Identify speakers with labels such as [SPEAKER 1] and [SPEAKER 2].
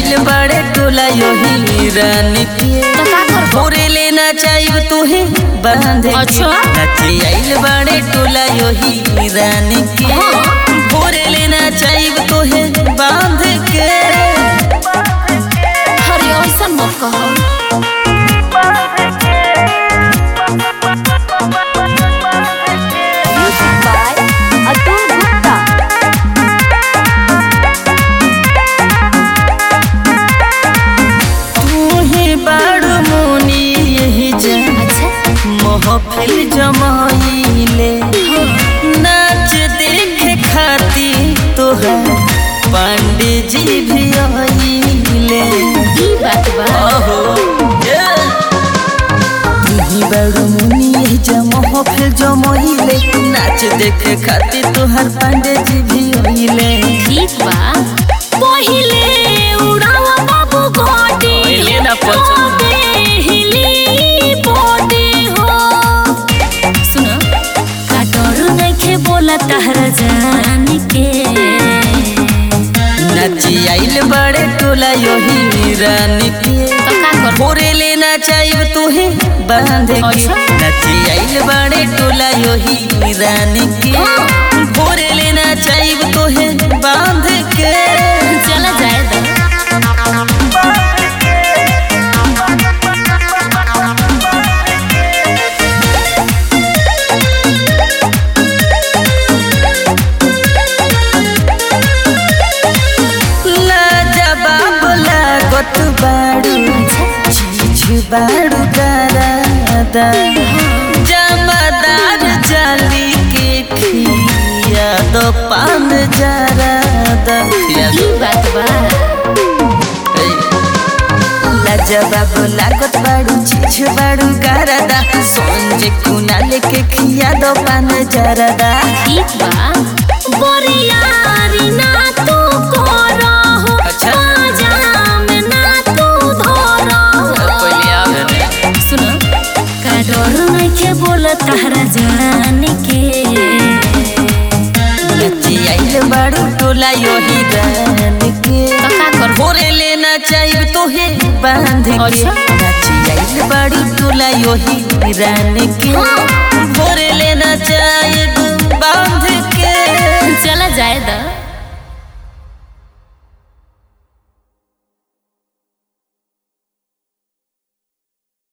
[SPEAKER 1] आइल बड़े टोला योही रानी के
[SPEAKER 2] तो का करबो
[SPEAKER 1] भोरे लेना चाहिए तुहे बांध के
[SPEAKER 2] अच्छा।
[SPEAKER 1] नचे आइल बड़े टोला योही रानी के
[SPEAKER 2] हाँ।
[SPEAKER 1] भोरे लेना चाहिए तुहे बांध के
[SPEAKER 2] अरे ऐसा मत कहो Music by Atul Gupta.
[SPEAKER 1] तू ही बाड़ू मुनी यही जा
[SPEAKER 2] अच्छा
[SPEAKER 1] महफिल जमाइले नाच देखे खाती तोहर पांडे जी भी आइले
[SPEAKER 2] ई बात बा
[SPEAKER 1] आहो तुही बड़ मुनी यही जा महफिल जमाइले नाच देखे खाती तोहर पांडे जी भी आइले
[SPEAKER 2] ठीक बा पहिले उड़ावा बाबू गोटी
[SPEAKER 1] पहिले ना पहुंचो।
[SPEAKER 2] तबे हिली बोटी हो सुनो का डर नइखे बोला तहरा जान के
[SPEAKER 1] नाची आइल बड़े टोला योही रानी के
[SPEAKER 2] तो का कर
[SPEAKER 1] भोरे लेना चाहिए तुहे बांध के
[SPEAKER 2] अच्छा।
[SPEAKER 1] नची आइल बड़े टोला योही रानी के
[SPEAKER 2] हाँ।
[SPEAKER 1] भोरे लेना चाहिए तुहे बांध के
[SPEAKER 2] चला जाए दा
[SPEAKER 1] लाजवाब लागत बाड़ू चीज बाड़ू दादा जमादार जाली के खिया दो पान जरादा
[SPEAKER 2] ई बात बा
[SPEAKER 1] लाजवाब लागत बाड़ू चीज बाड़ू गारदा संजे कुना लेके खिया दो पान जरादा
[SPEAKER 2] ठीक बा बोरियारी ना तू करो हो
[SPEAKER 1] अच्छा।
[SPEAKER 2] जाम ना तू धरो हो सुनो का डर नइखे बोला तहरा जान के
[SPEAKER 1] नची आइल बाड़ू टोला योही गान के
[SPEAKER 2] तो का कर
[SPEAKER 1] भोरे लेना चाहिए तोहे बांध के
[SPEAKER 2] अच्छा।
[SPEAKER 1] नची आइल बाड़ू टोला योही रान के
[SPEAKER 2] हाँ।
[SPEAKER 1] भोरे